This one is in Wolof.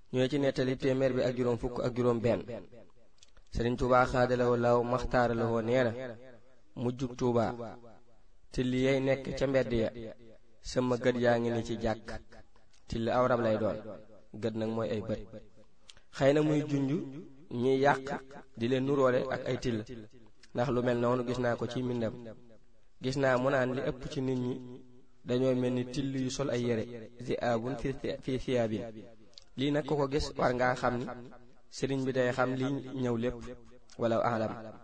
ñooy ci nettali téeméer bi ak juróom fukk ak juróom benn sëriñ Tuubaa xaadalawoo law maxtaaralawoo nee na mujjug Tuubaa till yay nekk ca mbedd ya sama gët yaa ngi ni ci jàkk till aw rab lay doon gët nag mooy ay bët xëy na muy junj ñiy yàq di leen nuroole ak ay till ndax lu mel noonu gis naa ko ci mbindam gis naa mu naan li ëpp ci nit ñi dañoo mel ni till yu sol ay yére zi abun fi siyaabin lii nag ko ko gis war ngaa xam ni sëriñ bi day xam li ñëw lépp wala alam